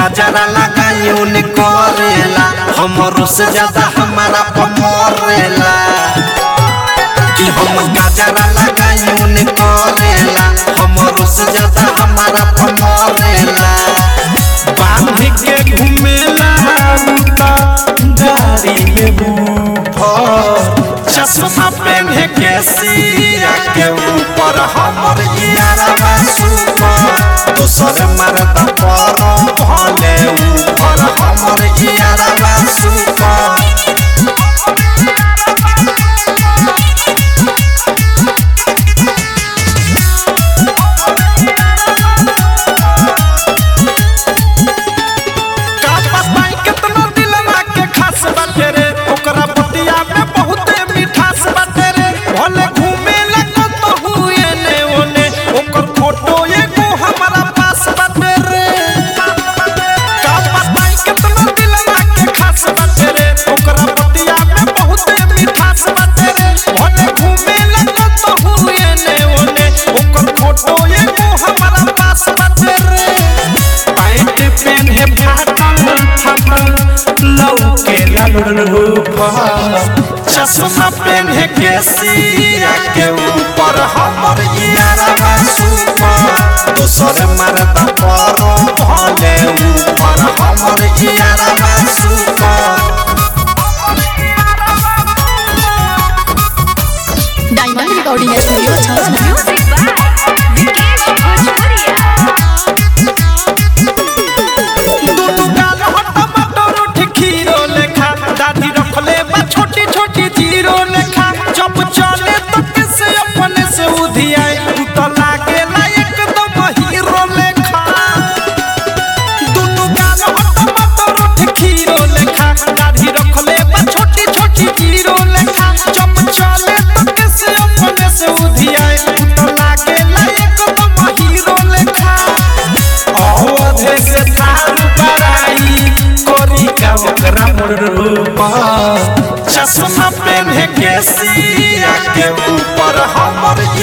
गजरा लगाई उन करेला हमरो से ज्यादा हमारा पमरेला कि हम गजरा लगाई उन करेला हमरो से ज्यादा हमारा पमरेला बांध के घूमेला उता गाड़ी में बूफर चश्मा पहने के सिया के ऊपर हमर यारा सुपर दोसर मरदा पर भले ऊपर हमर यारा सुपर का बताई केतना दिलवा के खास बाटे रे ओकरा बतिया में बहुते मिठास बाटे रे भले घूमे लगो तो हुए ने ओने ओकर फोटो एगो हमारा पास बाटे रे का बताई केतना दिलवा के खास बाटे रे ओकरा बतिया में बहुते मिठास बाटे रे भले घूमे लगो तो हुए ने ओने ओकर फोटो एगो हमारा पास बाटे रे पैंट पेन्हे फाटल फाटल लौके ललूफा चश्मा पेन्हे के सिया के ऊपर हमर यारा सुपर दोसर मरदा पर भले ऊपर हमर यारा super diamond recording studio Chhavna Music by Vikesh Bhojpuria. दुनु गाल हट मटर उठ खीरो लेखा दाढ़ी रखले बा छोटी छोटी जीरो लेखा जब चले तो किसे अपने से उधियाए तू तो लागे ना एकदम हीरो लेखा दुनु गाल हट मटर उठ खीरो लेखा दाढ़ी रखले बा छोटी छोटी जीरो लेखा जब चले तो किसे अपने से उधियाए तू तो लागे ना एकदम हीरो लेखा अवधे से थारू कराई कोरी का ओकरा रूपा चश्मा पेन्हे के सिया के ऊपर हमर